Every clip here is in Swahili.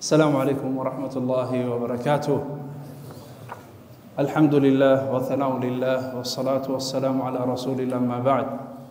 السلام عليكم ورحمة الله وبركاته الحمد لله والثناء لله والصلاة والسلام على رسول الله ما بعد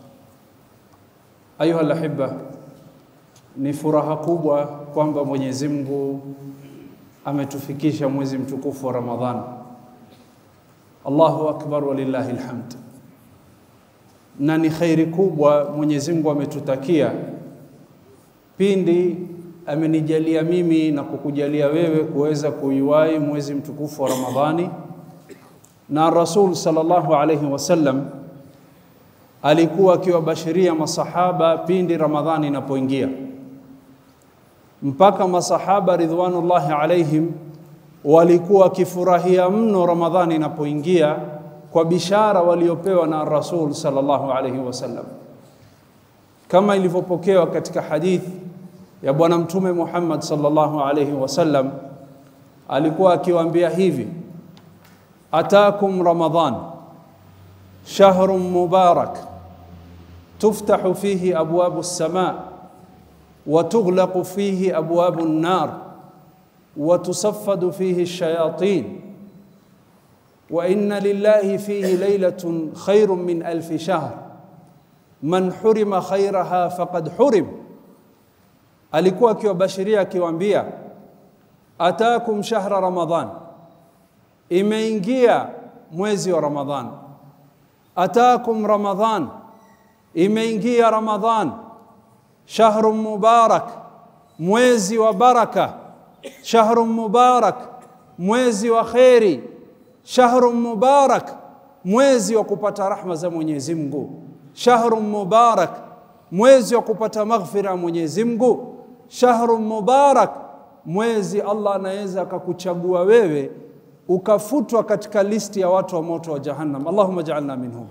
أيها الأحبة ni furaha kubwa kwamba Mwenyezi Mungu ametufikisha mwezi mtukufu wa Ramadhani. Allahu akbar walillahi alhamd. Na ni khairi kubwa Mwenyezi Mungu ametutakia pindi amenijalia mimi na kukujalia wewe kuweza kuiwahi mwezi mtukufu wa Ramadhani, na Rasul sallallahu alayhi wasallam alikuwa akiwabashiria masahaba pindi Ramadhani inapoingia mpaka masahaba ridwanullahi alaihim walikuwa wakifurahia mno Ramadhani inapoingia kwa bishara waliopewa na Rasul sallallahu alaihi wasallam, kama ilivyopokewa katika hadith ya Bwana Mtume Muhammad sallallahu alaihi wasallam, alikuwa akiwaambia hivi: atakum Ramadhan shahrun mubarak tuftahu fihi abwabu as-samaa وتغلق فيه ابواب النار وتصفد فيه الشياطين وان لله فيه ليله خير من الف شهر من حرم خيرها فقد حرم alikuwa akiwabashiria akiwaambia atakum shahra ramadan imeingia mwezi wa ramadhan atakum ramadan imeingia ramadhan shahrun mubarak, mwezi wa baraka, shahrun mubarak, mwezi wa kheri, shahrun mubarak, mwezi wa kupata rahma za Mwenyezi Mungu, shahrun mubarak, mwezi wa kupata maghfira ya Mwenyezi Mungu, shahrun mubarak, mwezi Allah anaweza akakuchagua wewe ukafutwa katika listi ya watu wa moto wa Jahannam. Allahumma ja'alna minhum.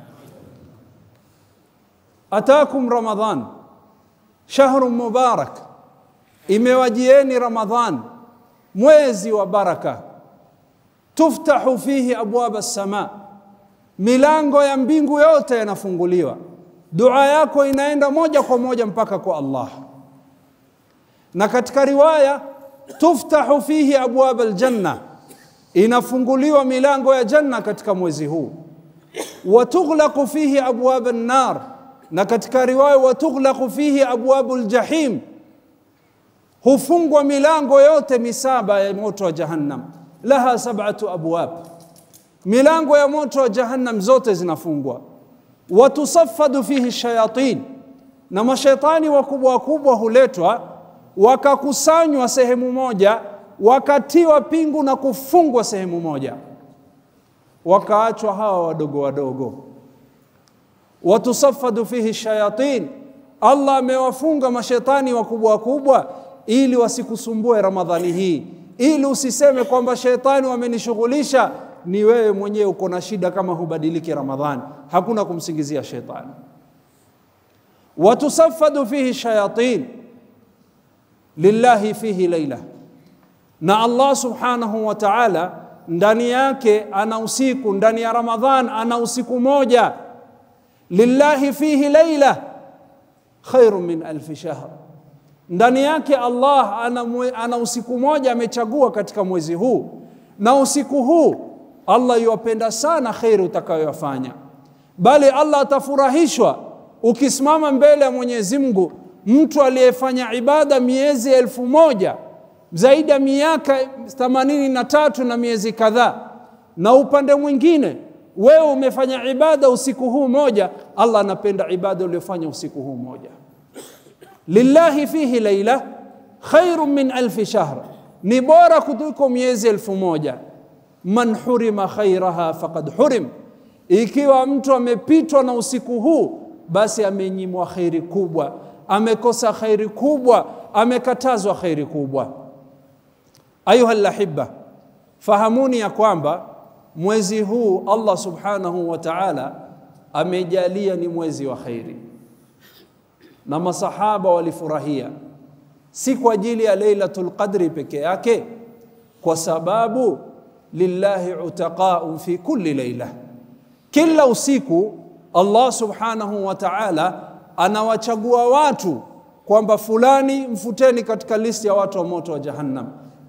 Atakum Ramadhan shahrun mubarak, imewajieni Ramadhan, mwezi wa baraka. Tuftahu fihi abwaba sama, milango ya mbingu yote yanafunguliwa. Dua yako inaenda moja kwa moja mpaka kwa Allah. Na katika riwaya tuftahu fihi abwaba aljanna, inafunguliwa milango ya janna katika mwezi huu. Wa tughlaqu fihi abwaba an-nar na katika riwaya watughlaqu fihi abwabu ljahim, hufungwa milango yote misaba ya moto wa Jahannam. Laha sab'atu abwab, milango ya moto wa Jahannam zote zinafungwa. Watusaffadu fihi shayatin, na mashaitani wakubwa wakubwa huletwa wakakusanywa sehemu moja, wakatiwa pingu na kufungwa sehemu moja, wakaachwa hawa wadogo wadogo watusafadu fihi shayatin, Allah amewafunga mashetani wakubwa wakubwa ili wasikusumbue Ramadhani hii, ili usiseme kwamba shetani wamenishughulisha. Ni wewe mwenyewe uko na shida kama hubadiliki Ramadhani, hakuna kumsingizia shetani. Watusafadu fihi shayatin lillahi fihi laila, na Allah subhanahu wa ta'ala ndani yake ana usiku, ndani ya Ramadhan ana usiku moja lillahi fihi laila khairun min alfi shahr, ndani yake Allah ana, mwe, ana usiku moja amechagua katika mwezi huu, na usiku huu Allah yuwapenda sana kheri utakayoyafanya, bali Allah atafurahishwa ukisimama mbele ya Mwenyezi Mungu. Mtu aliyefanya ibada miezi elfu moja zaidi ya miaka themanini na tatu na miezi kadhaa, na upande mwingine wewe umefanya ibada usiku huu moja, Allah anapenda ibada uliyofanya usiku huu moja. Lillahi fihi laila khairun min alfi shahr, ni bora kuliko miezi elfu moja. Man hurima khairaha faqad hurim, ikiwa mtu amepitwa na usiku huu, basi amenyimwa khairi kubwa, amekosa khairi kubwa, amekatazwa khairi kubwa. Ayuha lahibba, fahamuni ya kwamba mwezi huu Allah subhanahu wa ta'ala amejalia ni mwezi wa khairi, na masahaba walifurahia, si kwa ajili ya Lailatul Qadri peke yake, kwa sababu lillahi utaqaun fi kulli laila, kila usiku Allah subhanahu wa ta'ala anawachagua watu kwamba fulani mfuteni katika listi ya watu wa moto wa Jahannam,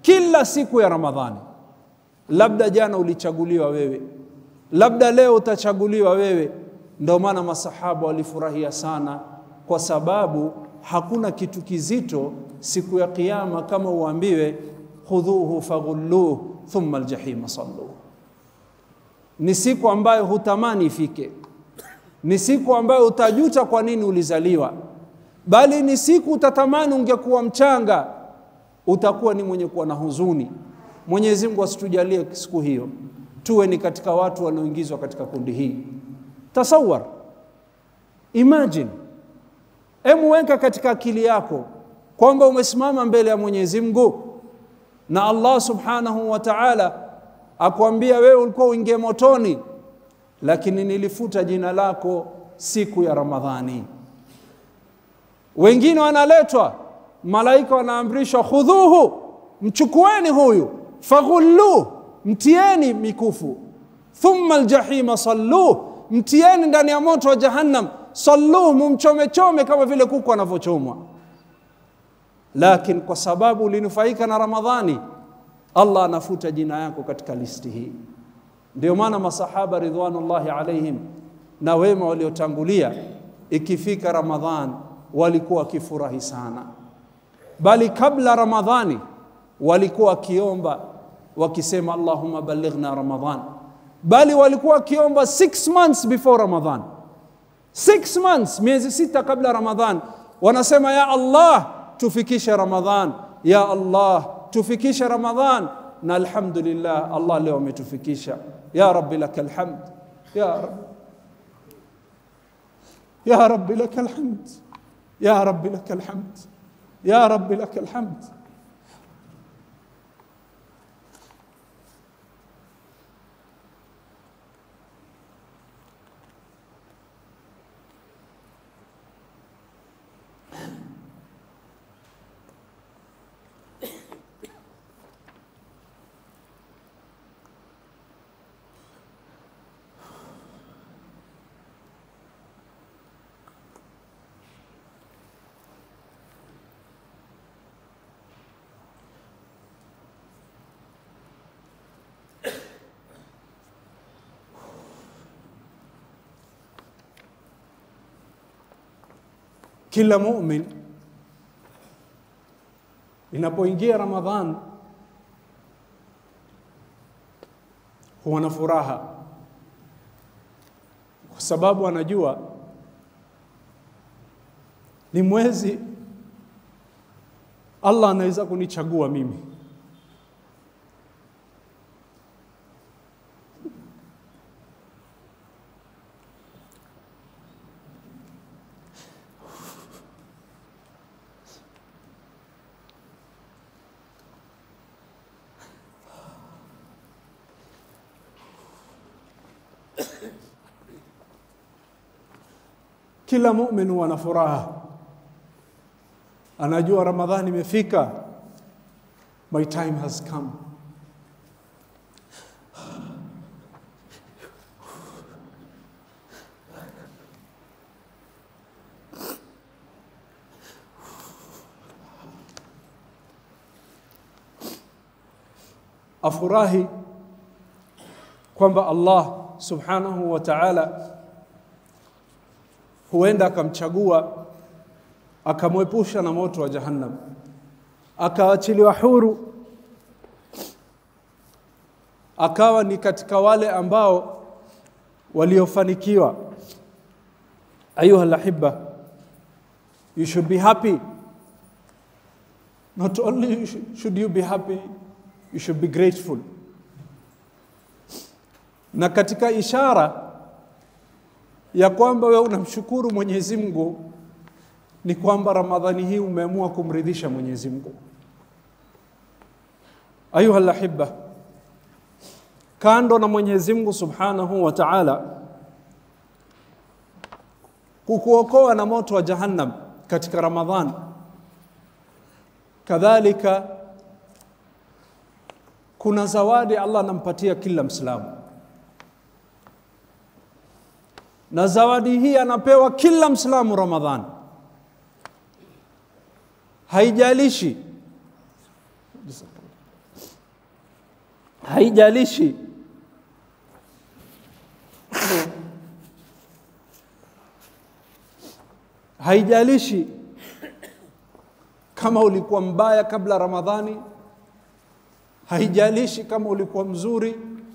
kila siku ya Ramadhani. Labda jana ulichaguliwa wewe, labda leo utachaguliwa wewe. Ndio maana masahaba walifurahia sana, kwa sababu hakuna kitu kizito siku ya Kiyama kama uambiwe khudhuhu faghulluh thumma aljahima salluh. Ni siku ambayo hutamani ifike, ni siku ambayo utajuta kwa nini ulizaliwa, bali ni siku utatamani ungekuwa mchanga, utakuwa ni mwenye kuwa na huzuni. Mwenyezi Mungu asitujalie siku hiyo tuwe ni katika watu wanaoingizwa katika kundi hii. Tasawar, imagine, emu weka katika akili yako kwamba umesimama mbele ya Mwenyezi Mungu na Allah subhanahu wa ta'ala akwambia wewe ulikuwa uingie motoni, lakini nilifuta jina lako siku ya Ramadhani. Wengine wanaletwa malaika, wanaamrishwa khudhuhu, mchukueni huyu, faghulluh, mtieni mikufu, thumma aljahima salluh, mtieni ndani ya moto wa Jahannam, salluh, mumchomechome kama vile kuku anavyochomwa. Lakini kwa sababu ulinufaika na Ramadhani, Allah anafuta jina yako katika listi hii. Ndio maana masahaba ridwanullahi alaihim na wema waliotangulia, ikifika Ramadhan walikuwa wakifurahi sana, bali kabla Ramadhani walikuwa wakiomba wakisema, Allahumma ballighna Ramadhan, bali walikuwa wakiomba six months before Ramadhan, six months, miezi sita kabla Ramadhan, wanasema ya Allah tufikishe Ramadhan, ya Allah tufikishe Ramadhan, na alhamdulillah Allah leo ametufikisha. Ya Rabbi lakal hamd, ya Rabbi, ya Rabbi lakal hamd, ya Rabbi lakal hamd, ya Rabbi lakal hamd. Kila mumin inapoingia Ramadhan huwa na furaha, kwa sababu anajua ni mwezi Allah anaweza kunichagua mimi. Kila mumin huwa na furaha, anajua Ramadhani imefika, my time has come. Afurahi kwamba Allah subhanahu wa ta'ala huenda akamchagua akamwepusha na moto wa Jahannam, akaachiliwa huru, akawa ni katika wale ambao waliofanikiwa. Ayuha lahibba, you should be happy. Not only should you be happy, you should be grateful. Na katika ishara ya kwamba wewe unamshukuru Mwenyezi Mungu ni kwamba Ramadhani hii umeamua kumridhisha Mwenyezi Mungu. Ayuha lahibba, kando na Mwenyezi Mungu Subhanahu wa Ta'ala kukuokoa na moto wa Jahannam katika Ramadhan, kadhalika kuna zawadi Allah anampatia kila Mwislamu na zawadi hii anapewa kila Mslamu Ramadhan, haijalishi haijalishi haijalishi kama ulikuwa mbaya kabla Ramadhani, haijalishi kama ulikuwa mzuri.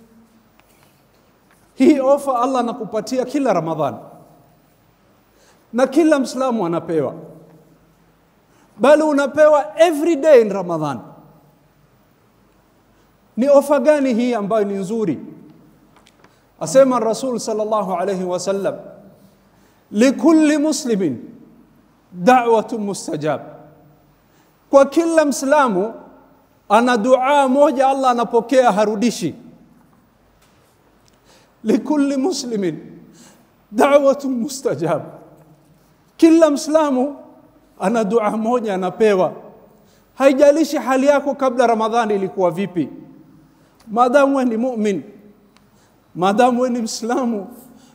Hii ofa Allah anakupatia kila Ramadhani na kila Mslamu anapewa, bali unapewa every day in Ramadhan. Ni ofa gani hii ambayo ni nzuri? Asema Rasul sallallahu alayhi wasallam, likulli muslimin da'watun mustajab, kwa kila Mslamu ana dua moja Allah anapokea harudishi. Likulli muslimin da'watun mustajab, kila Mslamu ana dua moja anapewa, haijalishi hali yako kabla Ramadhani ilikuwa vipi, maadamu wewe ni mumin, maadamu wewe ni Mslamu,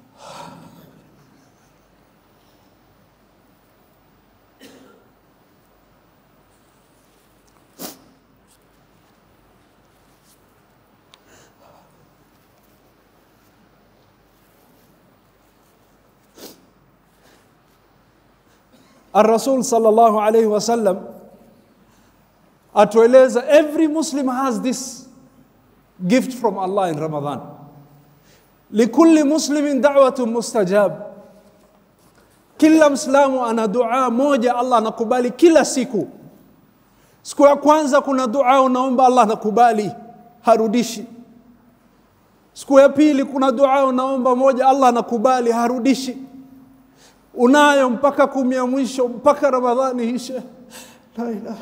Ar-Rasul sallallahu alayhi wasallam atueleza every Muslim has this gift from Allah in Ramadan. Likulli muslimin da'watun mustajab. Kila Mslamu ana dua moja Allah anakubali kila siku. Siku ya kwanza kuna dua unaomba Allah anakubali, harudishi. Siku ya pili kuna dua unaomba moja Allah anakubali, harudishi unayo mpaka kumi ya mwisho mpaka Ramadhani ishe. La ilaha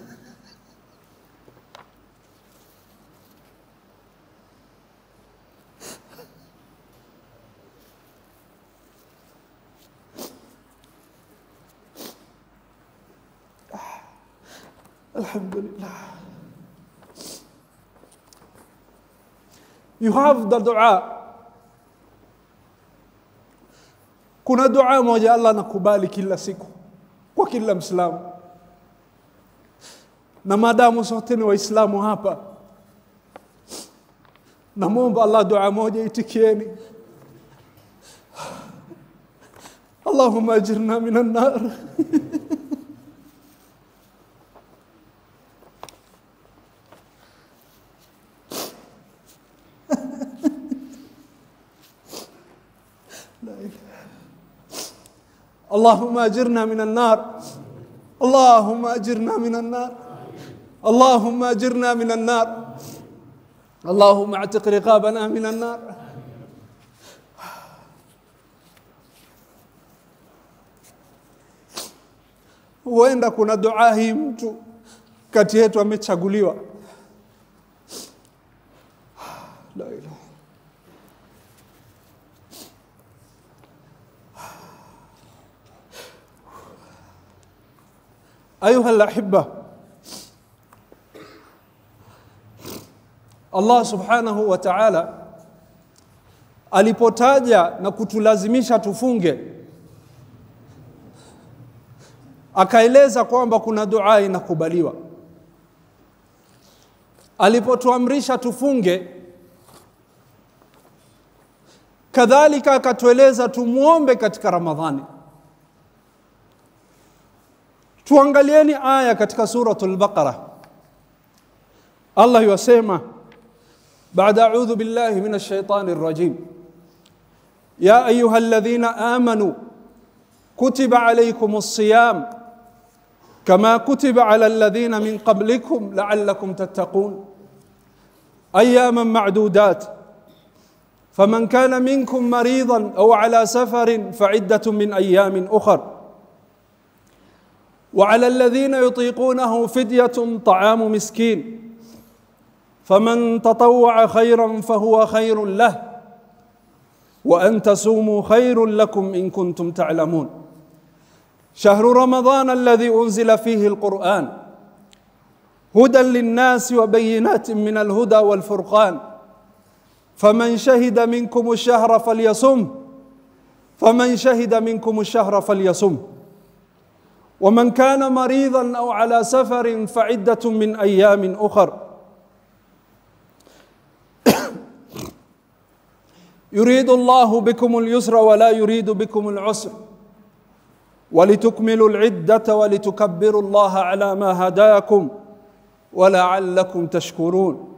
Alhamdulillah. You have the dua Kuna dua moja Allah anakubali kila siku kwa kila Mslamu, na maadamu sote ni Waislamu hapa, namwomba Allah dua moja itikieni. Allahumma ajirna minan nar اللهم اجرنا من النار اللهم اجرنا من النار اللهم اجرنا من النار اللهم اعتق رقابنا من النار huenda kuna dua hii mtu kati yetu amechaguliwa la ilaha ayuha alahibba Allah subhanahu wa ta'ala alipotaja na kutulazimisha tufunge akaeleza kwamba kuna dua inakubaliwa alipotuamrisha tufunge kadhalika akatueleza tumuombe katika ramadhani tuangalieni aya katika suratul baqara Allah yasema بعد أعوذ بالله من الشيطان الرجيم يا أيها الذين آمنوا كتب عليكم الصيام كما كتب على الذين من قبلكم لعلكم تتقون أياما معدودات فمن كان منكم مريضا أو على سفر فعدة من أيام أخر وعلى الذين يطيقونه فدية طعام مسكين فمن تطوع خيرا فهو خير له وان تصوموا خير لكم ان كنتم تعلمون شهر رمضان الذي انزل فيه القران هدى للناس وبينات من الهدى والفرقان فمن شهد منكم الشهر فليصم فمن شهد منكم الشهر فليصم ومن كان مريضا او على سفر فعده من ايام اخر yuridu Allahu bikum al-yusra wa la yuridu bikum al-usra ولتكملوا العدة ولتكبروا الله على ما هداكم ولعلكم تشكرون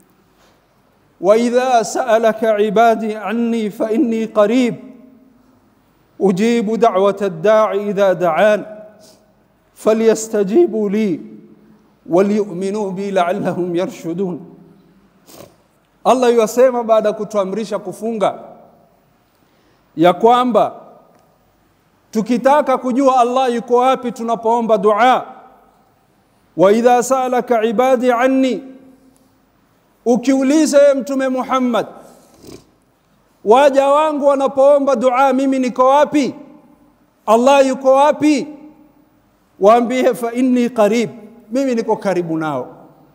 وإذا سألك عبادي عني فإني قريب أجيب دعوة الداعي إذا دعان فليستجيبوا لي وليؤمنوا بي لعلهم يرشدون Allah yuasema baada ya kutuamrisha kufunga ya kwamba tukitaka kujua Allah yuko wapi tunapoomba dua wa idha salaka ibadi anni ukiuliza ye mtume Muhammad waja wangu wanapoomba dua mimi niko wapi Allah yuko wapi waambie fa inni qarib mimi niko karibu nao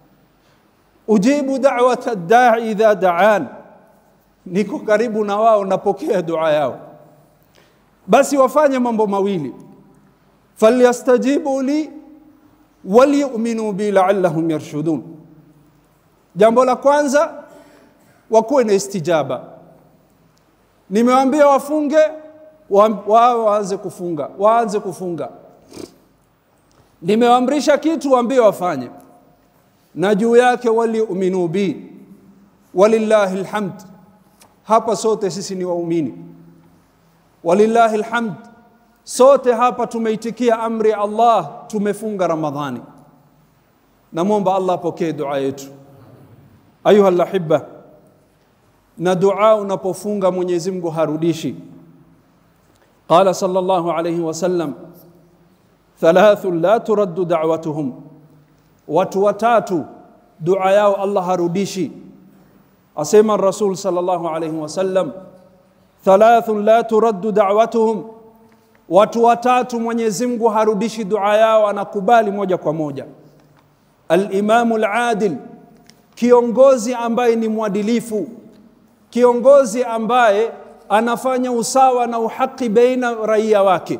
ujibu da'wata da'i idha da'an niko karibu na wao napokea dua yao basi wafanye mambo mawili falyastajibu li waliyuminu bi la'allahum yarshudun jambo la kwanza wakuwe na istijaba nimewaambia wafunge wao waanze kufunga waanze kufunga nimewaamrisha kitu waambie wafanye na juu yake waliuminu bi walillahi alhamd hapa sote sisi ni waumini walillahi alhamd sote hapa tumeitikia amri ya Allah tumefunga Ramadhani namwomba Allah apokee dua yetu ayuha alahibba na dua unapofunga Mwenyezi Mungu harudishi qala sallallahu alayhi wasallam thalathu la turaddu da'watuhum watu watatu dua yao Allah harudishi asema rasul sallallahu alayhi wasallam thalathun la turaddu da'watuhum watu watatu Mwenyezi Mungu harudishi dua yao anakubali moja kwa moja al-imamu al-adil kiongozi ambaye ni mwadilifu kiongozi ambaye anafanya usawa na uhaki baina raia wake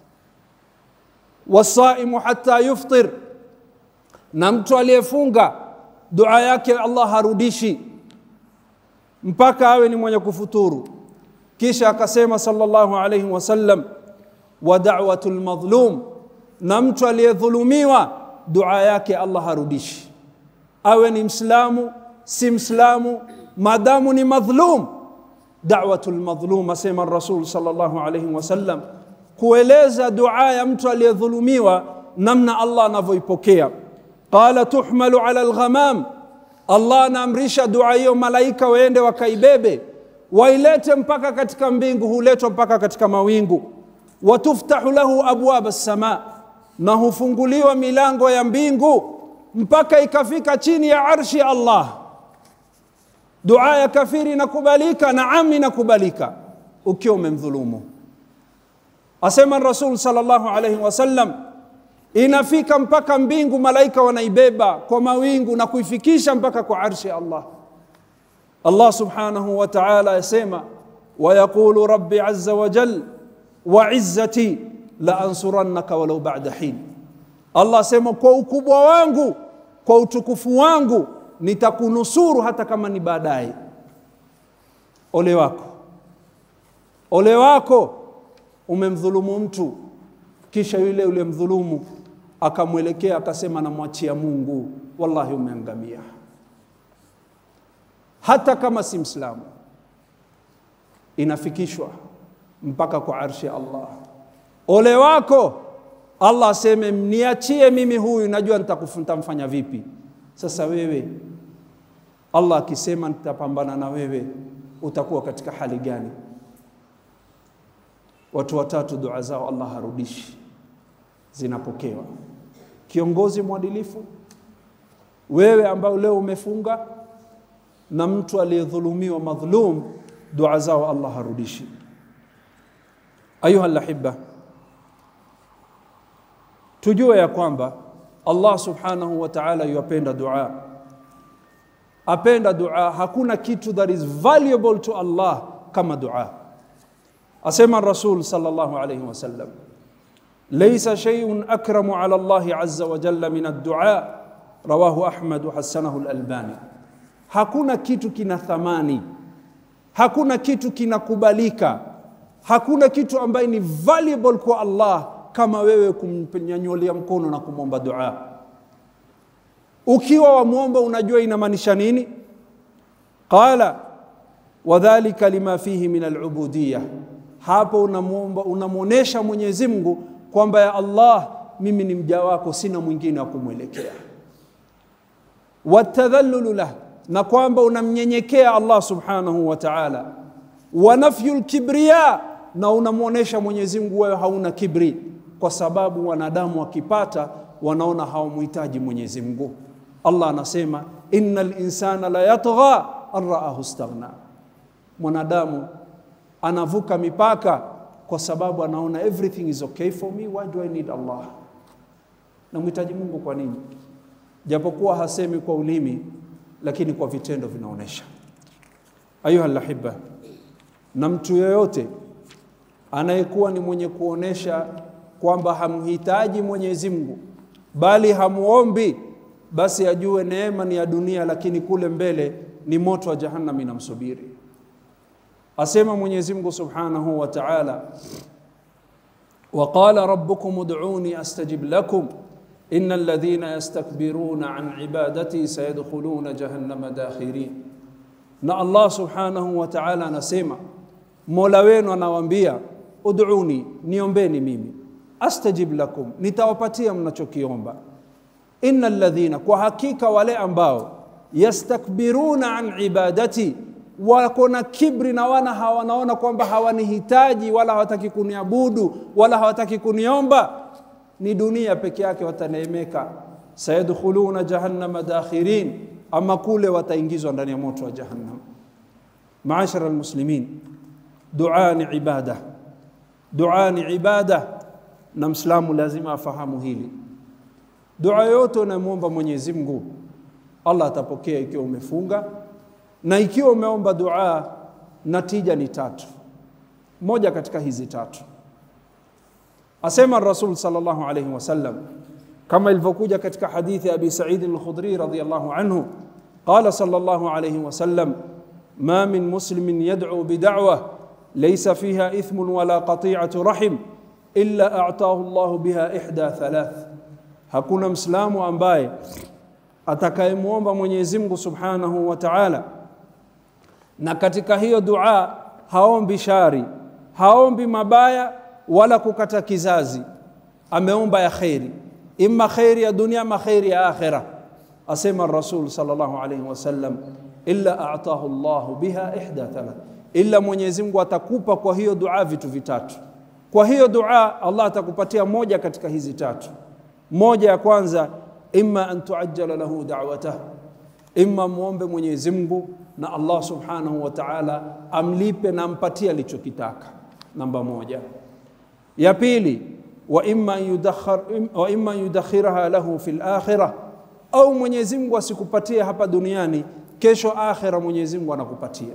wasaimu hata yuftir na mtu aliyefunga dua yake Allah harudishi mpaka awe ni mwenye kufuturu kisha akasema sallallahu alayhi wasallam wa da'watul madhlum na mtu aliyedhulumiwa dua yake Allah harudishi awe ni mslamu si mslamu madamu ni madhlum da'watul madhlum asema rasul sallallahu alayhi wasallam kueleza dua ya mtu aliyedhulumiwa namna Allah anavyoipokea qala tuhmalu ala alghamam Allah anaamrisha dua hiyo malaika waende wakaibebe wailete mpaka katika mbingu huletwa mpaka katika mawingu watuftahu lahu abwaba sama na hufunguliwa milango ya mbingu mpaka ikafika chini ya arshi Allah dua ya kafiri inakubalika naam inakubalika ukiwa umemdhulumu asema rasul sallallahu alaihi wasallam inafika mpaka mbingu malaika wanaibeba kwa mawingu na kuifikisha mpaka kwa arshi Allah Allah subhanahu wa ta'ala yasema ويقول ربي عز وجل وعزتي لأنصرنك ولو بعد حين Allah sema kwa ukubwa wangu kwa utukufu wangu nitakunusuru hata kama ni baadaye ole wako ole wako umemdhulumu mtu kisha yule uliyemdhulumu akamwelekea akasema namwachia Mungu wallahi umeangamia hata kama si mslamu inafikishwa mpaka kwa arshi ya Allah ole wako Allah aseme niachie mimi huyu najua nitamfanya vipi sasa wewe Allah akisema nitapambana na wewe utakuwa katika hali gani watu watatu dua zao Allah harudishi zinapokewa kiongozi mwadilifu wewe ambao leo umefunga na mtu aliyedhulumiwa madhlum dua zao Allah harudishi ayuha alahibba tujue ya kwamba Allah subhanahu wa ta'ala yuapenda dua apenda dua hakuna kitu that is valuable to Allah kama dua asema rasul sallallahu alayhi wasallam laysa shay'un akramu ala Allah azza wa jalla min ad-du'a rawahu Ahmad wa hasanahu al-Albani hakuna kitu kina thamani hakuna kitu kinakubalika hakuna kitu ambaye ni valuable kwa allah kama wewe kumnyanyulia mkono na kumwomba dua ukiwa wamwomba unajua inamaanisha nini qala wadhalika lima fihi min alubudiya hapo unamwomba unamwonyesha mwenyezi mungu kwamba ya allah mimi ni mja wako sina mwingine wa kumwelekea watadhallulu lah na kwamba unamnyenyekea allah subhanahu wa taala wa nafyu lkibriya na unamwonyesha mwenyezi mungu wewe hauna kibri kwa sababu wanadamu wakipata wanaona hawamhitaji mwenyezi mungu allah anasema ina linsana la yatgha an raahu staghna mwanadamu anavuka mipaka kwa sababu anaona everything is okay for me why do i need allah namhitaji mungu kwa nini japokuwa hasemi kwa ulimi lakini kwa vitendo vinaonyesha ayuha lahiba na mtu yoyote anayekuwa ni mwenye kuonesha kwamba hamhitaji mwenyezi mungu bali hamuombi basi ajue neema ni ya dunia lakini kule mbele ni moto wa jahannam inamsubiri asema mwenyezi mungu subhanahu wa taala وقال ربكم ادعوني استجب لكم ان الذين يستكبرون عن عبادتي سيدخلون جهنم داخرين na allah subhanahu wa taala anasema mola wenu anawaambia uduni niombeni mimi astajib lakum nitawapatia mnachokiomba ina ladhina kwa hakika wale ambao yastakbiruna an ibadati wako na kibri na wana hawanaona kwamba hawanihitaji wala hawataki kuniabudu wala hawataki kuniomba ni dunia peke yake wataneemeka sayadkhuluna jahannama dakhirin ama kule wataingizwa ndani ya moto wa jahannam maashara almuslimin dua ni ibada dua ni ibada na mslamu lazima afahamu hili dua yote unayomwomba mwenyezi mungu allah atapokea ikiwa umefunga na ikiwa umeomba dua natija ni tatu moja katika hizi tatu asema rasul sallallahu alayhi wasallam kama ilivyokuja katika hadithi abi said al-khudri radiyallahu anhu qala sallallahu alayhi wasallam ma min muslimin yad'u bid'wa laysa fiha ithmun wala qati'atu rahim illa a'tahu Allah biha ihda thalath hakuna mslamu ambaye atakayemwomba Mwenyezi Mungu Subhanahu wa Ta'ala na katika hiyo dua haombi shari haombi mabaya wala kukata kizazi ameomba ya kheri imma kheri ya dunia ama kheri ya akhira asema rasul sallallahu alayhi wasallam illa a'tahu Allahu biha ihda thalath illa Mwenyezi Mungu atakupa kwa hiyo dua vitu vitatu kwa hiyo dua Allah atakupatia moja katika hizi tatu moja ya kwanza imma an tuajjala lahu da'watah imma muombe Mwenyezi Mungu na Allah subhanahu wa ta'ala amlipe na ampatie alichokitaka namba moja ya pili wa imma yudakhir wa imma yudakhiraha lahu fil akhirah au Mwenyezi Mungu asikupatie hapa duniani kesho akhira Mwenyezi Mungu anakupatia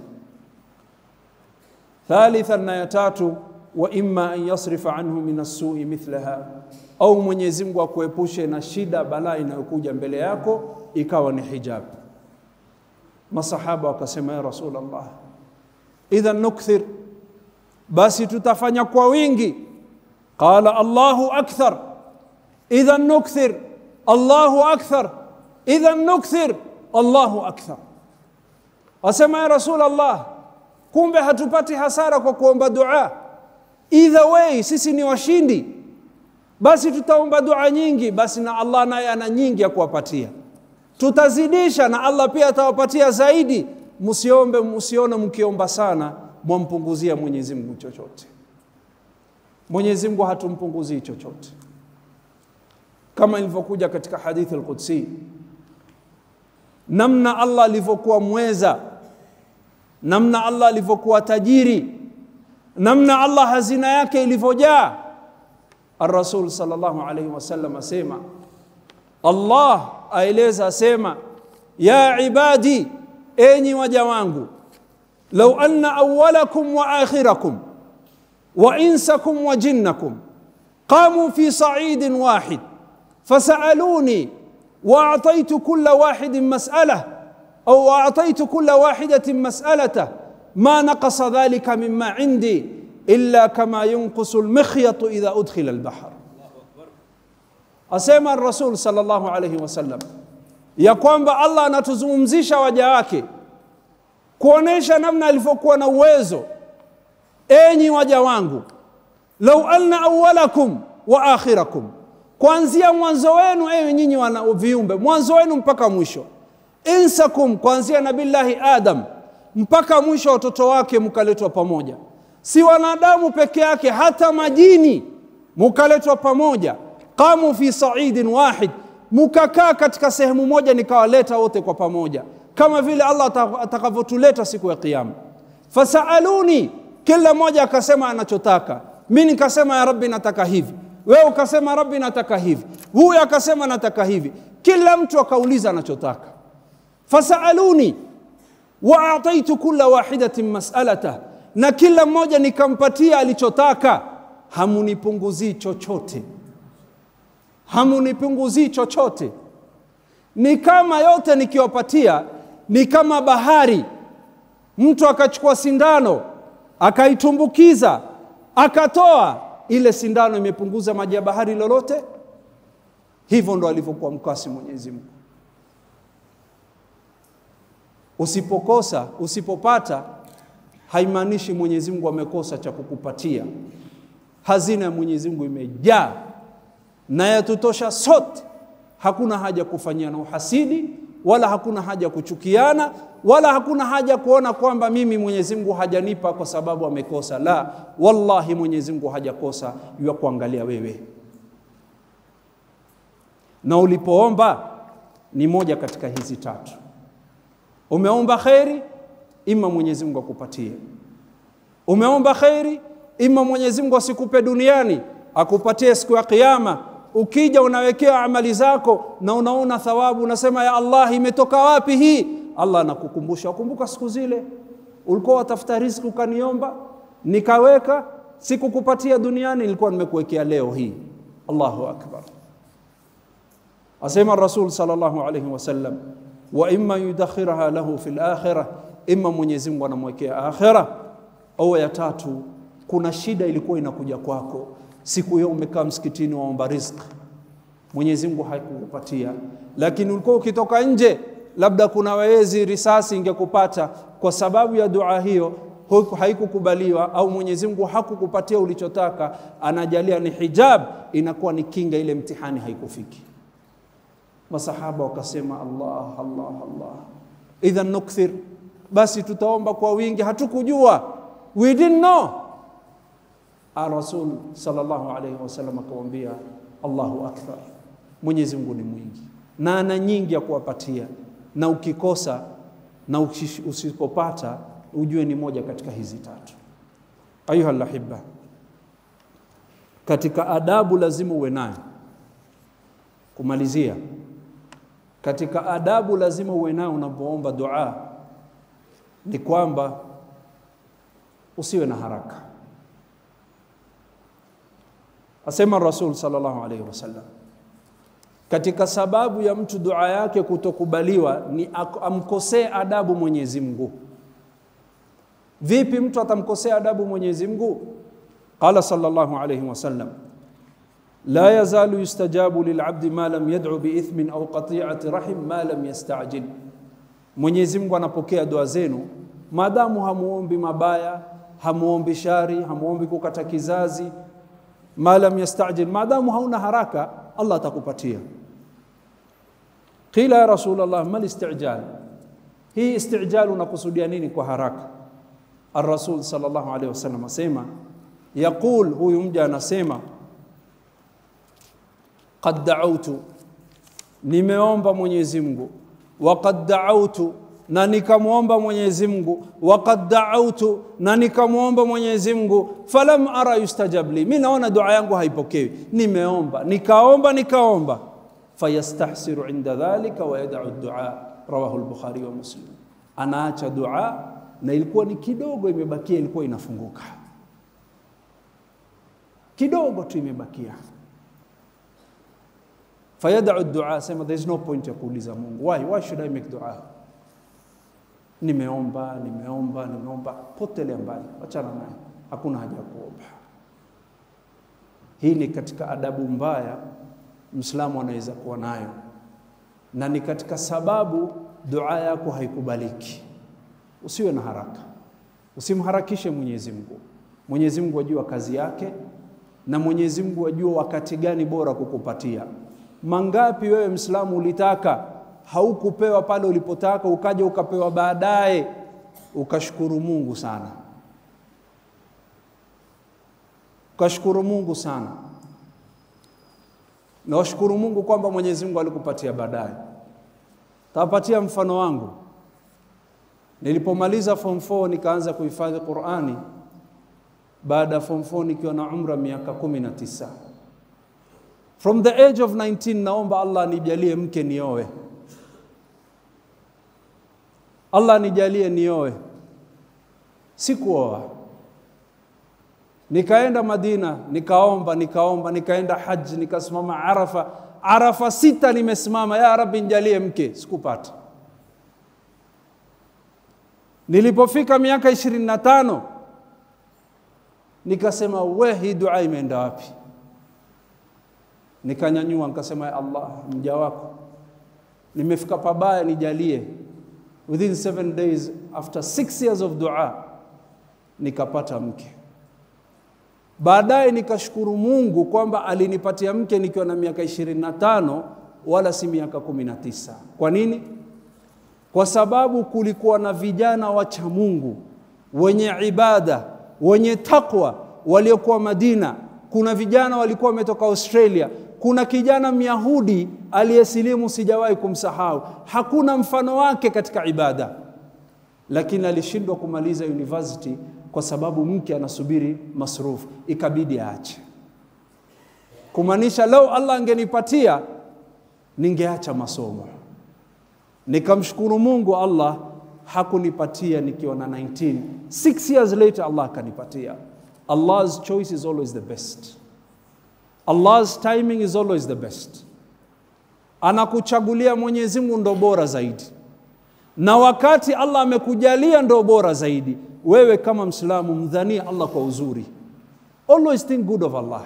thalitha na ya tatu wa imma an yasrifa anhu min as-su'i mithlaha au Mwenyezi Mungu akuepushe na shida balaa inayokuja mbele yako ikawa ni hijab masahaba wakasema ya rasulullah idhan nukthir basi tutafanya kwa wingi qala allahu akthar idhan nukthir allahu akthar idhan nukthir allahu akthar asema ya rasulullah kumbe hatupati hasara kwa kuomba dua either way sisi ni washindi basi tutaomba dua nyingi basi na Allah naye ana nyingi ya kuwapatia tutazidisha na Allah pia atawapatia zaidi msiombe msione mkiomba sana mwampunguzia Mwenyezi Mungu chochote Mwenyezi Mungu hatumpunguzii chochote kama ilivyokuja katika hadithi al-Qudsi namna Allah alivyokuwa mweza namna Allah alivyokuwa tajiri namna Allah hazina yake ilivyojaa الرسول صلى الله عليه وسلم asema Allah aeleza asema ya ibadi enyi waja wangu law anna awwalakum wa akhirakum wa insakum wa jinnakum qamu fi sa'idin wahid fasaluni واعطيت كل واحد مساله او اعطيت كل واحده مسالته ma naqasa dhalika mima indi illa kama yunqusu lmikhyatu idha udkhila lbahr asema rasul salllahu alaihi wasallam ya kwamba allah anatuzungumzisha waja wake kuonesha namna alivyokuwa na uwezo enyi waja wangu lau anna awalakum wa akhirakum kuanzia mwanzo wenu ewe nyinyi wana viumbe mwanzo wenu mpaka mwisho insakum kuanzia nabillahi adam mpaka mwisho wa watoto wake mkaletwa pamoja si wanadamu peke yake hata majini mukaletwa pamoja qamu fi saidin wahid mukakaa katika sehemu moja nikawaleta wote kwa pamoja kama vile allah atakavyotuleta siku ya kiama fasaaluni kila mmoja akasema anachotaka mi nikasema ya rabbi nataka hivi wewe ukasema rabbi nataka hivi huyu akasema nataka hivi kila mtu akauliza anachotaka fasaaluni wa ataitu kula wahidatin masalatah na kila mmoja nikampatia alichotaka hamunipunguzii chochote hamunipunguzii chochote ni kama yote nikiwapatia ni kama bahari mtu akachukua sindano akaitumbukiza akatoa ile sindano imepunguza maji ya bahari lolote hivyo ndo alivyokuwa mkasi mwenyezi mungu usipokosa usipopata haimaanishi mwenyezi mungu amekosa cha kukupatia hazina ya mwenyezi mungu imejaa na yatutosha sote hakuna haja kufanyia na uhasidi wala hakuna haja kuchukiana wala hakuna haja kuona kwamba mimi mwenyezi mungu hajanipa kwa sababu amekosa la wallahi mwenyezi mungu hajakosa ya kuangalia wewe na ulipoomba ni moja katika hizi tatu umeomba kheri ima mwenyezi mungu akupatie umeomba kheri ima mwenyezi mungu asikupe duniani akupatie siku ya kiama ukija unawekewa amali zako na unaona thawabu unasema ya allah imetoka wapi hii allah anakukumbusha wakumbuka siku zile ulikuwa watafuta riziki ukaniomba nikaweka sikukupatia duniani nilikuwa nimekuwekea leo hii allahu akbar asema rasul salllahu alaihi wasallam wa imma yudakhiraha lahu fi lakhira ima mwenyezi mungu anamwekea akhira au ya tatu kuna shida ilikuwa inakuja kwako siku hiyo umekaa msikitini waomba riziki mwenyezi mungu haikukupatia lakini ulikuwa ukitoka nje labda kuna wezi risasi ingekupata kwa sababu ya dua hiyo haikukubaliwa au mwenyezi mungu hakukupatia ulichotaka anajalia ni hijab inakuwa ni kinga ile mtihani haikufiki masahaba wakasema allah allah allah idhan nukthir basi tutaomba kwa wingi hatukujua we didn't know rasul salllahu alaihi wasallam akamwambia allahu akbar mwenyezi mungu ni mwingi na ana nyingi ya kuwapatia na ukikosa na usipopata ujue ni moja katika hizi tatu ayuha lahiba katika adabu lazima uwe nayo kumalizia katika adabu lazima uwe nayo unapoomba dua ni kwamba usiwe na haraka asema rasul salllahu alaihi wasallam katika sababu ya mtu dua yake kutokubaliwa ni amkosee adabu mwenyezi mungu vipi mtu atamkosea adabu mwenyezi mungu qala salllahu alaihi wasallam la yazalu yustajabu lilabdi ma lam yadcu biithmin au qatiati rahim ma lam yastajil mwenyezi mungu anapokea dua zenu maadamu hamuombi mabaya hamuombi shari hamuombi kukata kizazi ma lam yastajil maadamu hauna haraka allah atakupatia qila ya rasul llah ma listijal hii istijal unakusudia nini kwa haraka الرسول صلى الله عليه وسلم asema yaqul huyu mja anasema qad da'awtu nimeomba Mwenyezi Mungu wa qad da'awtu na nikamwomba Mwenyezi Mungu wa qad da'awtu na nikamwomba Mwenyezi Mungu falam ara yustajab li mimi naona dua yangu haipokewi nimeomba nikaomba nikaomba fayastahsiru inda dhalika wa yad'u ad-du'a rawahu al-bukhari wa muslim anaacha dua na ilikuwa ni kidogo imebakia ilikuwa inafunguka kidogo tu imebakia fayadau dua sema there is no point ya kuuliza mungu why why should i make dua nimeomba nimeomba nimeomba, potelea mbali, wachana naye, hakuna haja ya kuomba. Hii ni katika adabu mbaya Mwislamu anaweza kuwa nayo, na ni katika sababu dua yako haikubaliki. Usiwe na haraka, usimharakishe Mwenyezi Mungu. Mwenyezi Mungu ajua kazi yake, na Mwenyezi Mungu ajua wakati gani bora kukupatia. Mangapi wewe Mwislamu ulitaka haukupewa pale ulipotaka, ukaja ukapewa baadaye, ukashukuru Mungu sana, ukashukuru Mungu sana na washukuru Mungu kwamba Mwenyezi Mungu alikupatia baadaye. Tawapatia mfano wangu. Nilipomaliza form 4 nikaanza kuhifadhi Qur'ani baada ya form 4 nikiwa na umra miaka 19. From the age of 19 naomba Allah anijalie mke nioe. Allah anijalie nioe. Sikuoa. Nikaenda Madina, nikaomba, nikaomba, nikaenda haji, nikasimama Arafa. Arafa sita nimesimama, ya Rabbi nijalie mke, sikupata. Nilipofika miaka ishirini na tano nikasema we, hii dua imeenda wapi? Nikanyanyua nikasema, ya Allah, mja wako nimefika pabaya, nijalie. Within seven days after six years of dua nikapata mke. Baadaye nikashukuru Mungu kwamba alinipatia mke nikiwa na miaka ishirini na tano wala si miaka kumi na tisa. Kwa nini? Kwa sababu kulikuwa na vijana wacha Mungu wenye ibada wenye takwa waliokuwa Madina. Kuna vijana walikuwa wametoka Australia. Kuna kijana Myahudi aliyesilimu, sijawahi kumsahau, hakuna mfano wake katika ibada, lakini alishindwa kumaliza university kwa sababu mke anasubiri masrufu, ikabidi aache. Kumaanisha lau Allah angenipatia ningeacha masomo. Nikamshukuru Mungu, Allah hakunipatia nikiwa na 19. Six years later Allah akanipatia. Allah's choice is always the best. Allah's timing is always the best. Anakuchagulia Mwenyezi Mungu ndo bora zaidi, na wakati Allah amekujalia ndo bora zaidi wewe kama Mslamu mdhanie Allah kwa uzuri. Always think good of Allah.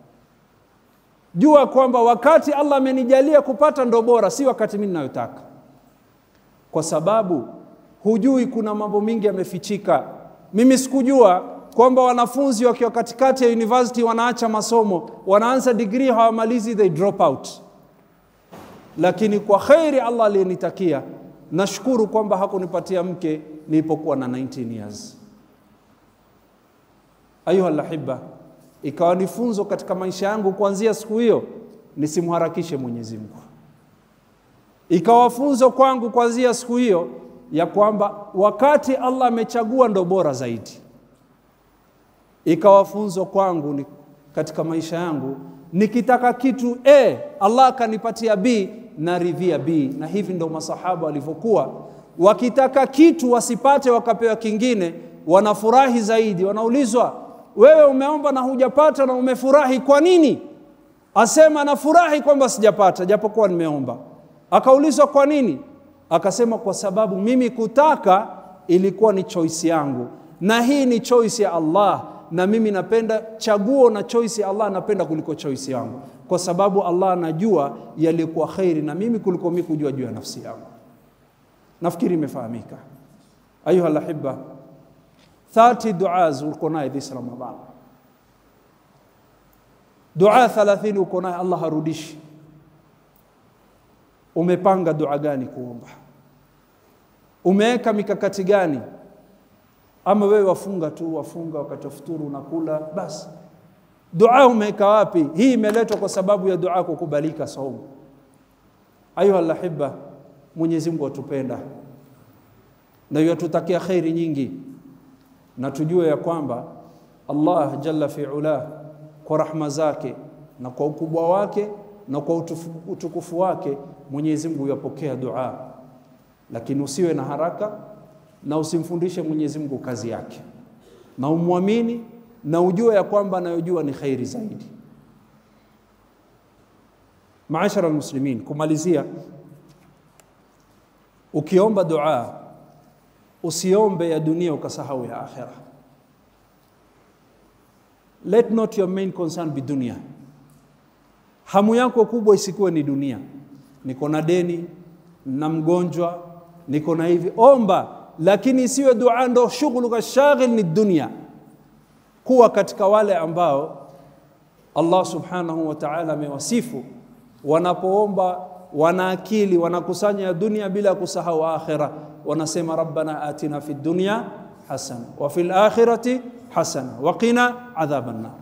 Jua kwamba wakati Allah amenijalia kupata ndo bora, si wakati mimi ninayotaka, kwa sababu hujui, kuna mambo mingi yamefichika. Mimi sikujua kwamba wanafunzi wakiwa katikati ya university wanaacha masomo, wanaanza degree hawamalizi, they drop out. Lakini kwa kheri Allah aliyenitakia, nashukuru kwamba hakunipatia mke nilipokuwa na 19 years. Ayuha lahiba, ikawa ni funzo katika maisha yangu kuanzia siku hiyo nisimharakishe Mwenyezi Mungu. Ikawa funzo kwangu kuanzia siku hiyo ya kwamba wakati Allah amechagua ndo bora zaidi. Ikawa funzo kwangu ni katika maisha yangu, nikitaka kitu A Allah akanipatia B naridhia B, na hivi ndo masahaba walivyokuwa wakitaka kitu wasipate wakapewa kingine, wanafurahi zaidi. Wanaulizwa, wewe umeomba na hujapata na umefurahi, kwa nini? Asema nafurahi kwamba sijapata japokuwa nimeomba. Akaulizwa kwa nini? Akasema kwa sababu mimi kutaka ilikuwa ni choice yangu, na hii ni choice ya Allah, na mimi napenda chaguo na choice ya Allah napenda kuliko choice yangu, kwa sababu Allah anajua yalikuwa khairi na mimi kuliko mimi kujua juu ya nafsi yangu. Nafikiri imefahamika. Ayuha lahiba, 30 duas uko naye this Ramadan, dua 30 uko naye, Allah harudishi. Umepanga dua gani kuomba? Umeweka mikakati gani? Ama wewe wafunga tu, wafunga wakati futuru unakula basi. Dua umeweka wapi? Hii imeletwa kwa sababu ya dua kukubalika saumu. Ayuha lahiba, Mwenyezi Mungu atupenda na yatutakia khairi nyingi, na tujue ya kwamba Allah jalla fi ula kwa rahma zake na kwa ukubwa wake na kwa utufu, utukufu wake Mwenyezi Mungu yapokea dua, lakini usiwe na haraka na usimfundishe Mwenyezi Mungu kazi yake, na umwamini na ujue ya kwamba anayojua ni khairi zaidi. Maashara almuslimin, kumalizia, ukiomba dua usiombe ya dunia ukasahau ya akhira. Let not your main concern be dunia. Hamu yako kubwa isikuwe ni dunia. Niko na deni, na mgonjwa, niko na hivi. Omba, lakini isiwe dua ndo shughuluka shaghil ni dunia. Kuwa katika wale ambao Allah subhanahu wa ta'ala amewasifu wanapoomba wana akili wanakusanya ya dunia bila kusahau akhira wanasema rabbana atina fi dunya hasana wa fil akhirati hasana wa qina adhaban nar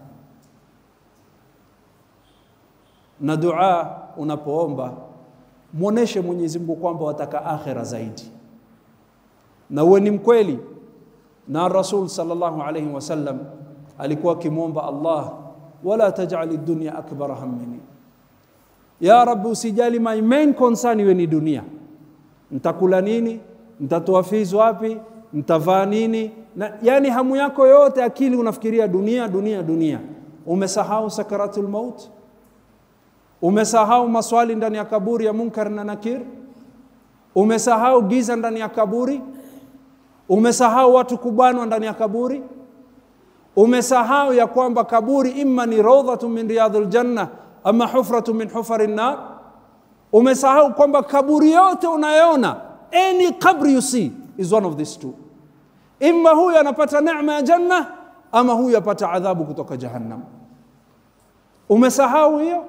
na dua unapoomba muoneshe Mwenyezi Mungu kwamba wataka akhira zaidi na uwe ni mkweli na Rasul sallallahu alayhi wasallam alikuwa akimwomba Allah wala taj'al ad-dunya akbar hammini ya rabbi usijali my main concern iwe ni dunia nitakula nini nitatoa fees wapi nitavaa nini na, yani hamu yako yote akili unafikiria dunia dunia dunia umesahau sakaratul maut umesahau maswali ndani ya kaburi ya munkar na nakir umesahau giza ndani ya kaburi umesahau watu kubanwa ndani ya kaburi umesahau ya kwamba kaburi imma ni rawdhatu min riyadhil janna ama hufratu min hufari nar umesahau kwamba kaburi yote unayoona any qabri you see is one of these two imma huyu anapata neema ya janna ama huyu apata adhabu kutoka jahannam umesahau hiyo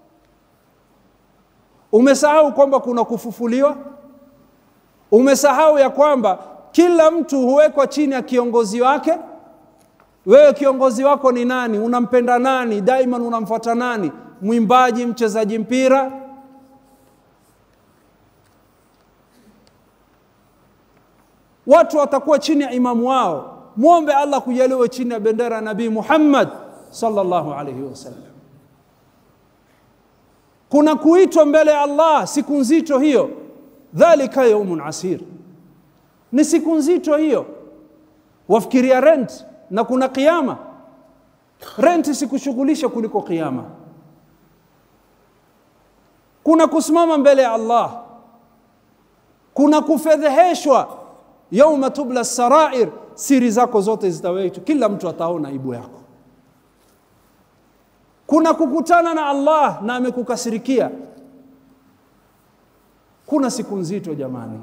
umesahau kwamba kuna kufufuliwa umesahau ya kwamba kila mtu huwekwa chini ya kiongozi wake wewe kiongozi wako ni nani unampenda nani daima unamfuata nani mwimbaji mchezaji mpira watu watakuwa chini ya imamu wao mwombe allah kujaliwe chini ya bendera ya nabii muhammad sallallahu alaihi wasallam kuna kuitwa mbele ya allah siku nzito hiyo dhalika yaumun asir ni siku nzito hiyo wafikiria rent na kuna kiama renti sikushughulisha kuliko kiama kuna kusimama mbele ya allah kuna kufedheheshwa yauma tubla sarair siri zako zote zitawetwa kila mtu ataona aibu yako kuna kukutana na allah na amekukasirikia kuna siku nzito jamani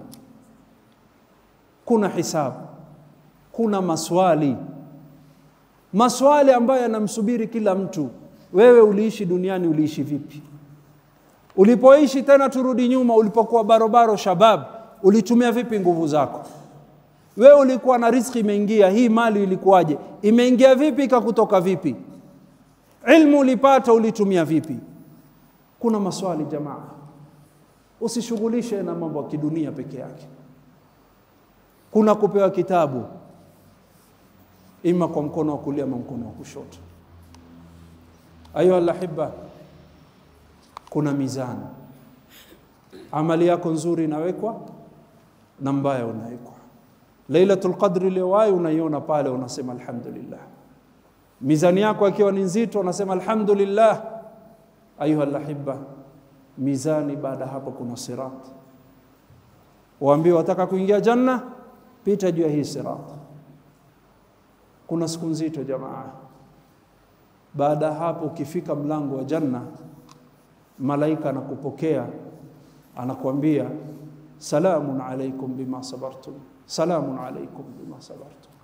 kuna hisabu kuna maswali maswali ambayo yanamsubiri kila mtu wewe uliishi duniani uliishi vipi ulipoishi tena turudi nyuma ulipokuwa barobaro shabab ulitumia vipi nguvu zako wewe ulikuwa na riziki imeingia hii mali ilikuwaje imeingia vipi ikakutoka vipi ilmu ulipata ulitumia vipi kuna maswali jamaa usishughulishe na mambo ya kidunia peke yake kuna kupewa kitabu ima kwa mkono wa kulia ama mkono wa kushoto ayuha lahiba kuna mizani amali yako nzuri inawekwa na mbaya unawekwa lailatul qadri liwahi unaiona pale unasema alhamdulillah mizani yako akiwa ni nzito unasema alhamdulillah ayuha lahiba mizani baada hapo kuna sirat waambie wataka kuingia janna pita juu ya hii sirat kuna siku nzito jamaa baada ya hapo ukifika mlango wa janna malaika anakupokea anakuambia salamun alaikum bima sabartum salamun alaikum bima sabartum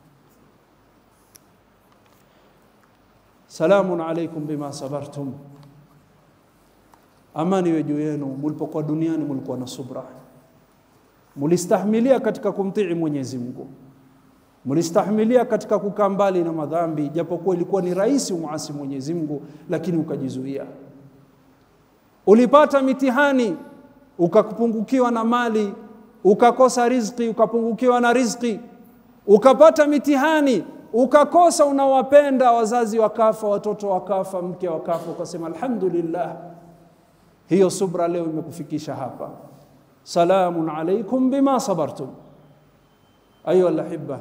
salamun alaikum bima sabartum amani iwe juu yenu mlipokuwa duniani mlikuwa na subra mulistahimilia katika kumtii Mwenyezi Mungu mlistahimilia katika kukaa mbali na madhambi japokuwa ilikuwa ni rahisi umuasi Mwenyezi Mungu lakini ukajizuia ulipata mitihani ukapungukiwa na mali ukakosa riziki ukapungukiwa na riziki ukapata mitihani ukakosa unawapenda wazazi wakafa watoto wakafa mke wakafa ukasema alhamdulillah hiyo subra leo imekufikisha hapa salamun alaikum bima sabartum ayuha alahibba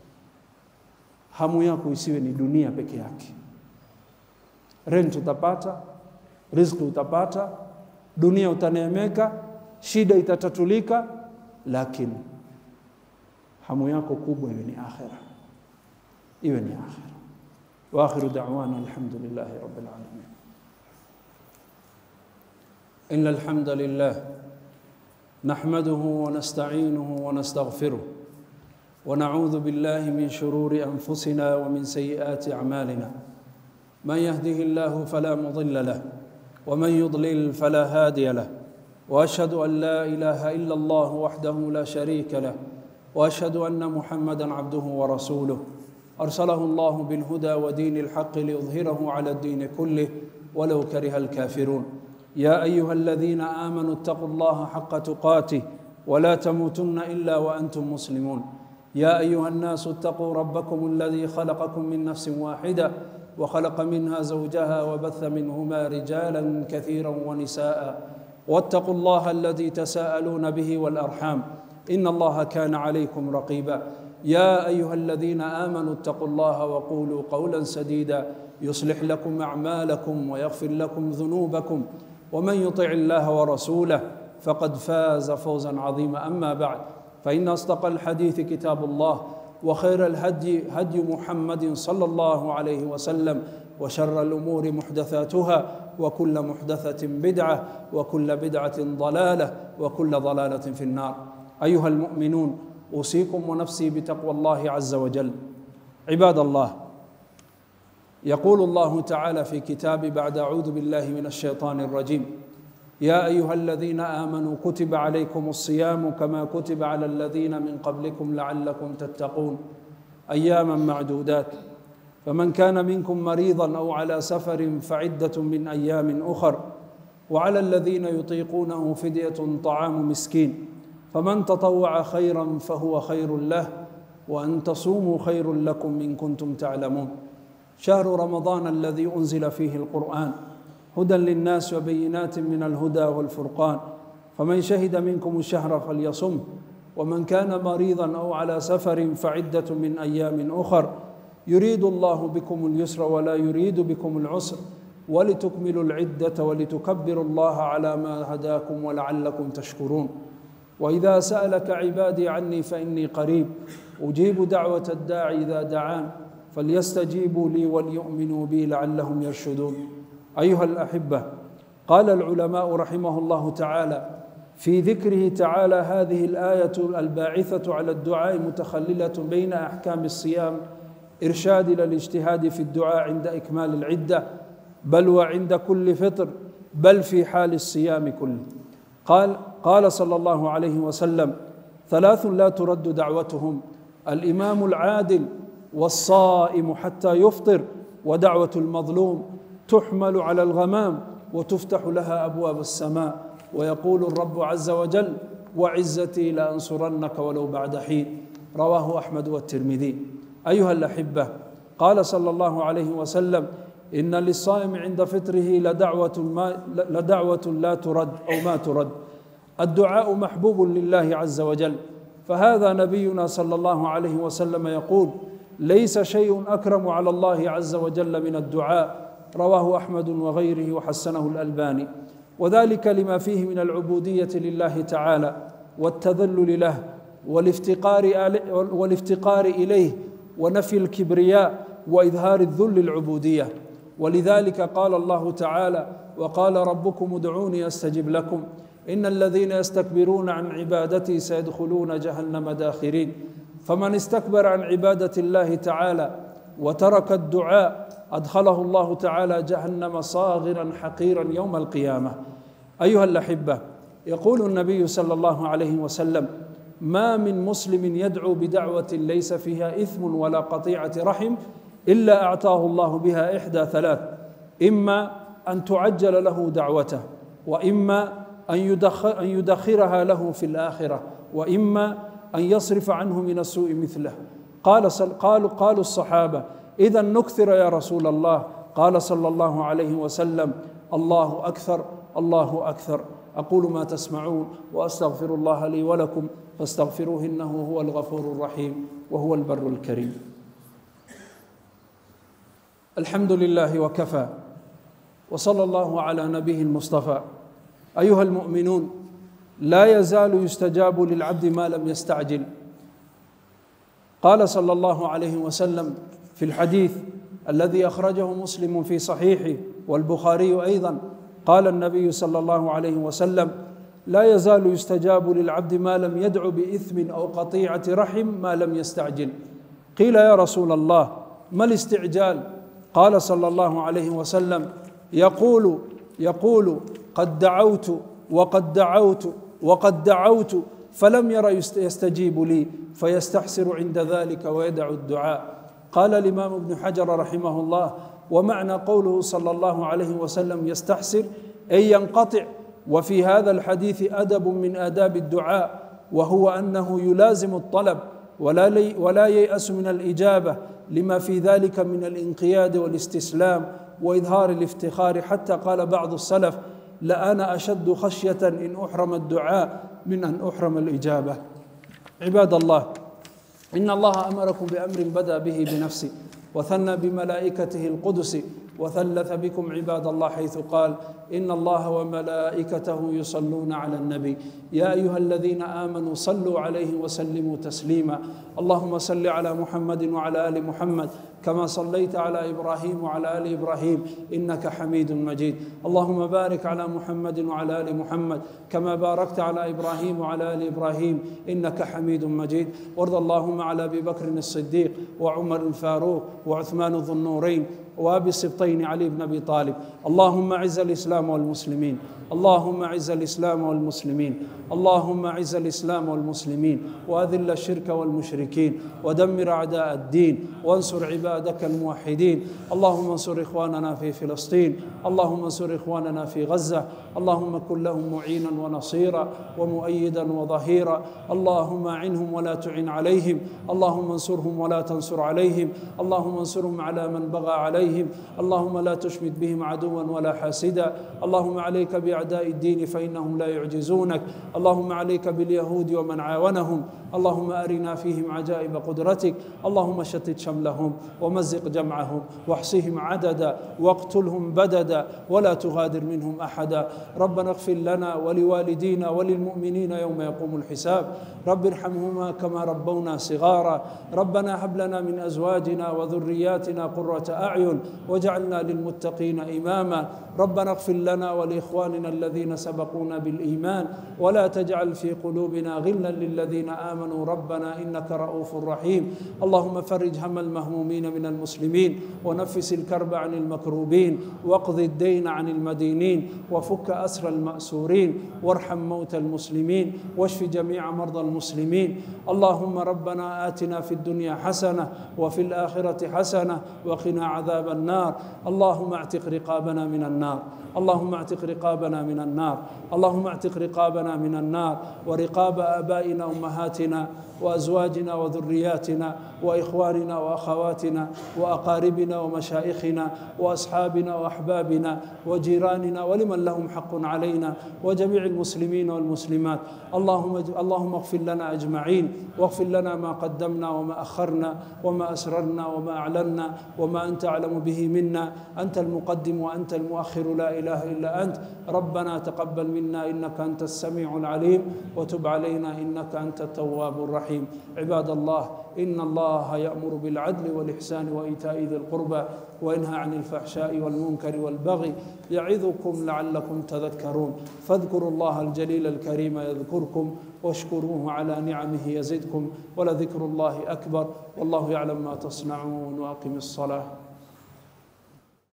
hamu yako isiwe ni dunia peke yake rent utapata riziki utapata dunia utaneemeka shida itatatulika lakini hamu yako kubwa iwe ni akhira, iwe ni akhira. Wa akhiru da'wana alhamdulillahi rabbil alamin. إن الحمد لله نحمده ونستعينه ونستغفره ونعوذ بالله من شرور أنفسنا ومن سيئات أعمالنا من يهده الله فلا مضل له ومن يضلل فلا هادي له واشهد ان لا اله الا الله وحده لا شريك له واشهد ان محمدا عبده ورسوله ارسله الله بالهدى ودين الحق ليظهره على الدين كله ولو كره الكافرون يا ايها الذين امنوا اتقوا الله حق تقاته ولا تموتن الا وانتم مسلمون يا ايها الناس اتقوا ربكم الذي خلقكم من نفس واحده وخلق منها زوجها وبث منهما رجالا كثيرا ونساء واتقوا الله الذي تساءلون به والارحام ان الله كان عليكم رقيبا يا ايها الذين امنوا اتقوا الله وقولوا قولا سديدا يصلح لكم اعمالكم ويغفر لكم ذنوبكم ومن يطع الله ورسوله فقد فاز فوزا عظيما اما بعد فان اصدق الحديث كتاب الله وخير الهدي هدي محمد صلى الله عليه وسلم وشر الامور محدثاتها وكل محدثه بدعه وكل بدعه ضلاله وكل ضلاله في النار ايها المؤمنون اوصيكم ونفسي بتقوى الله عز وجل عباد الله يقول الله تعالى في كتاب بعد اعوذ بالله من الشيطان الرجيم يا ايها الذين امنوا كتب عليكم الصيام كما كتب على الذين من قبلكم لعلكم تتقون اياما معدودات فمن كان منكم مريضا او على سفر فعده من ايام اخر وعلى الذين يطيقونه فديه طعام مسكين فمن تطوع خيرا فهو خير له وان تصوموا خير لكم ان كنتم تعلمون شهر رمضان الذي انزل فيه القران هدى للناس وبينات من الهدى والفرقان فمن شهد منكم الشهر فليصم ومن كان مريضا او على سفر فعده من ايام اخر يريد الله بكم اليسر ولا يريد بكم العسر ولتكملوا العده ولتكبروا الله على ما هداكم ولعلكم تشكرون واذا سالك عبادي عني فاني قريب اجيب دعوه الداعي اذا دعان فليستجيبوا لي وليؤمنوا بي لعلهم يرشدون ايها الاحبه قال العلماء رحمه الله تعالى في ذكره تعالى هذه الايه الباعثه على الدعاء متخلله بين احكام الصيام ارشاد الى الاجتهاد في الدعاء عند اكمال العده بل وعند كل فطر بل في حال الصيام كله قال قال صلى الله عليه وسلم ثلاث لا ترد دعوتهم الامام العادل والصائم حتى يفطر ودعوه المظلوم تحمل على الغمام وتفتح لها ابواب السماء ويقول الرب عز وجل وعزتي لانصرنك ولو بعد حين رواه احمد والترمذي ايها الاحبه قال صلى الله عليه وسلم ان للصائم عند فطره لدعوه ما لدعوه لا ترد او ما ترد الدعاء محبوب لله عز وجل فهذا نبينا صلى الله عليه وسلم يقول ليس شيء اكرم على الله عز وجل من الدعاء رواه احمد وغيره وحسنه الالباني وذلك لما فيه من العبوديه لله تعالى والتذلل له والافتقار والافتقار اليه ونفي الكبرياء واظهار الذل العبوديه ولذلك قال الله تعالى وقال ربكم ادعوني استجب لكم ان الذين يستكبرون عن عبادتي سيدخلون جهنم داخرين فمن استكبر عن عباده الله تعالى وترك الدعاء ادخله الله تعالى جهنم صاغرا حقيرا يوم القيامه ايها الاحبه يقول النبي صلى الله عليه وسلم ما من مسلم يدعو بدعوه ليس فيها اثم ولا قطيعه رحم الا اعطاه الله بها احدى ثلاث اما ان تعجل له دعوته واما ان يدخر ان يدخرها له في الاخره واما ان يصرف عنه من السوء مثله قال قالوا قالوا الصحابه اذا نكثر يا رسول الله قال صلى الله عليه وسلم الله اكثر الله اكثر اقول ما تسمعون واستغفر الله لي ولكم فاستغفروه انه هو الغفور الرحيم وهو البر الكريم الحمد لله وكفى وصلى الله على نبيه المصطفى ايها المؤمنون لا يزال يستجاب للعبد ما لم يستعجل قال صلى الله عليه وسلم في الحديث الذي اخرجه مسلم في صحيحه والبخاري ايضا قال النبي صلى الله عليه وسلم لا يزال يستجاب للعبد ما لم يدع باثم او قطيعه رحم ما لم يستعجل قيل يا رسول الله ما الاستعجال قال صلى الله عليه وسلم يقول يقول قد دعوت وقد دعوت وقد دعوت فلم ير يستجيب لي فيستحسر عند ذلك ويدع الدعاء قال الامام ابن حجر رحمه الله ومعنى قوله صلى الله عليه وسلم يستحسر اي ينقطع وفي هذا الحديث ادب من آداب الدعاء وهو أنه يلازم الطلب ولا, لي ولا ييأس من الإجابة لما في ذلك من الانقياد والاستسلام وإظهار الافتخار حتى قال بعض السلف لأنا أشد خشية إن أحرم الدعاء من أن أحرم الإجابة عباد الله إن الله أمركم بأمر بدأ به بنفسه وثنى بملائكته القدس وثلث بكم عباد الله حيث قال ان الله وملائكته يصلون على النبي يا ايها الذين امنوا صلوا عليه وسلموا تسليما اللهم صل على محمد وعلى ال محمد كما صليت على ابراهيم وعلى ال ابراهيم انك حميد مجيد اللهم بارك على محمد وعلى ال محمد كما باركت على ابراهيم وعلى ال ابراهيم انك حميد مجيد وارض اللهم على ابي بكر الصديق وعمر الفاروق وعثمان ذو النورين وابي السبطين علي بن ابي طالب اللهم اعز الاسلام والمسلمين اللهم اعز الاسلام والمسلمين اللهم اعز الاسلام والمسلمين واذل الشرك والمشركين ودمر اعداء الدين وانصر عبادك الموحدين اللهم انصر اخواننا في فلسطين اللهم انصر اخواننا في غزه اللهم كن لهم معينا ونصيرا ومؤيدا وظهيرا اللهم اعنهم ولا تعن عليهم اللهم انصرهم ولا تنصر عليهم اللهم انصرهم على من بغى عليهم اللهم لا تشمت بهم عدوا ولا حاسدا اللهم عليك باعداء الدين فانهم لا يعجزونك اللهم عليك باليهود ومن عاونهم اللهم ارنا فيهم عجائب قدرتك اللهم شتت شملهم ومزق جمعهم واحصهم عددا واقتلهم بددا ولا تغادر منهم احدا ربنا اغفر لنا ولوالدينا وللمؤمنين يوم يقوم الحساب رب ارحمهما كما ربونا صغارا ربنا هب لنا من ازواجنا وذرياتنا قره اعين واجعلنا للمتقين اماما ربنا اغفر لنا ولاخواننا الذين سبقونا بالايمان ولا تجعل في قلوبنا غلا للذين امنوا ربنا انك رؤوف رحيم اللهم فرج هم المهمومين من المسلمين ونفس الكرب عن المكروبين واقض الدين عن المدينين وفك اسر الماسورين وارحم موتى المسلمين واشف جميع مرضى المسلمين اللهم ربنا اتنا في الدنيا حسنه وفي الاخره حسنه وقنا عذاب النار اللهم اعتق رقابنا من النار اللهم اعتق رقابنا من النار اللهم اعتق رقابنا من النار ورقاب ابائنا وامهاتنا وازواجنا وذرياتنا واخواننا واخواتنا واقاربنا ومشايخنا واصحابنا واحبابنا وجيراننا ولمن لهم حق علينا وجميع المسلمين والمسلمات اللهم اللهم اغفر لنا اجمعين واغفر لنا ما قدمنا وما اخرنا وما اسررنا وما اعلنا وما انت اعلم به منا انت المقدم وانت المؤخر لا اله الا انت ربنا تقبل منا انك انت السميع العليم وتب علينا انك انت التواب الرحيم عباد الله ان الله يامر بالعدل والاحسان وايتاء ذي القربى وينهى عن الفحشاء والمنكر والبغي يعظكم لعلكم تذكرون فاذكروا الله الجليل الكريم يذكركم واشكروه على نعمه يزدكم ولذكر الله اكبر والله يعلم ما تصنعون واقم الصلاه